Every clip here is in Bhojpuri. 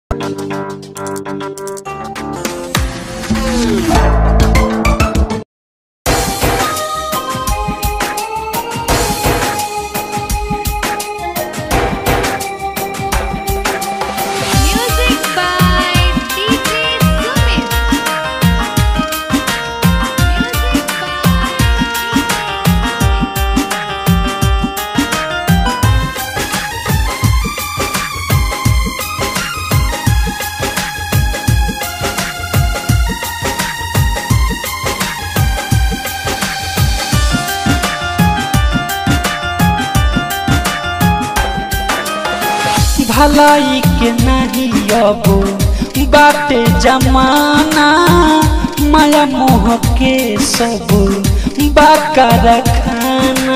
Music by DJ Sumit. Music भलाई के नहीं अब बाटे जमाना माया मोह के सब बाकर खाना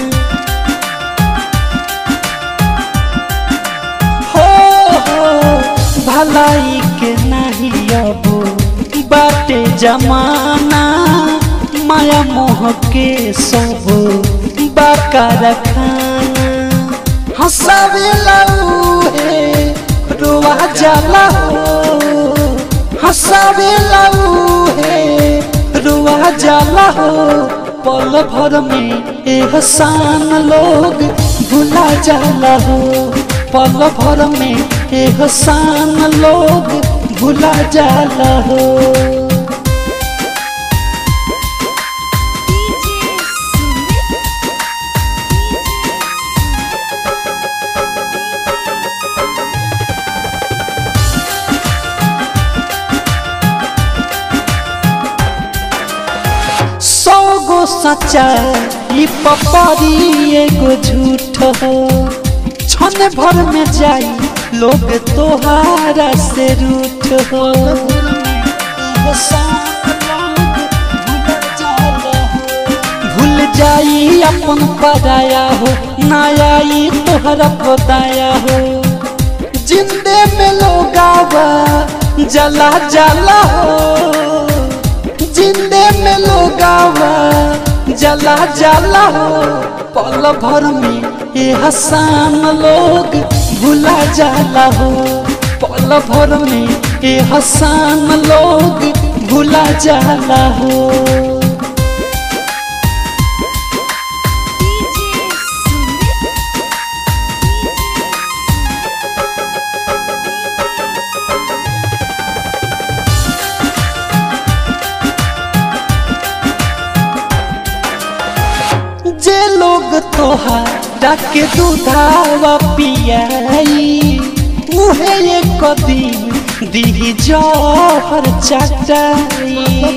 हो हो भलाई के नहीं अब बाटे जमाना माया मोह के सब बाकर खाना हंसावेला उहे रोआ जाला हो हंसावेला उहे रोआ जाला हो पल भर में एहसान लोग भुला जाला हो पल भर में एहसान लोग भुला जाला हो DJ Sumit. सौ गो सच्चा ई पपरी एगो झूठ हो क्षण भर में जाई लोग तोहारा से रूठ हो भूल जाई अपन पराया हो ना आई तोहरा बताया हो जिंदे में लोग आवा जला जला हो जिंदे में लोग आवा जला जला हो पल भर में ये हसान लोग भुला जाला हो पल भर में ये हसान लोग भुला जाला हो DJ Sumit. जे लोग तोहारा के दूधावा पियाई उहे एक दिन दी जहर चटाई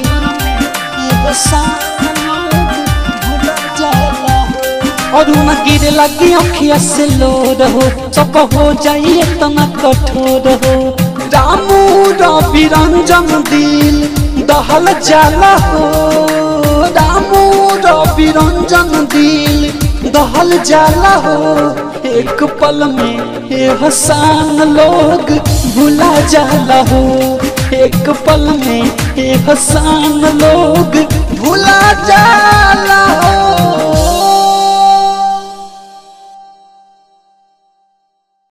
और न गिरे लगी अखिया से लोर हो सब हो जाइए तना कठोर हो रामू रवि रंजन दिल दहल जाला हो रामू रवि रंजन दिल दहल जाला हो एक पल में ये हसान लोग भुला जाला हो एक पल में ये हसान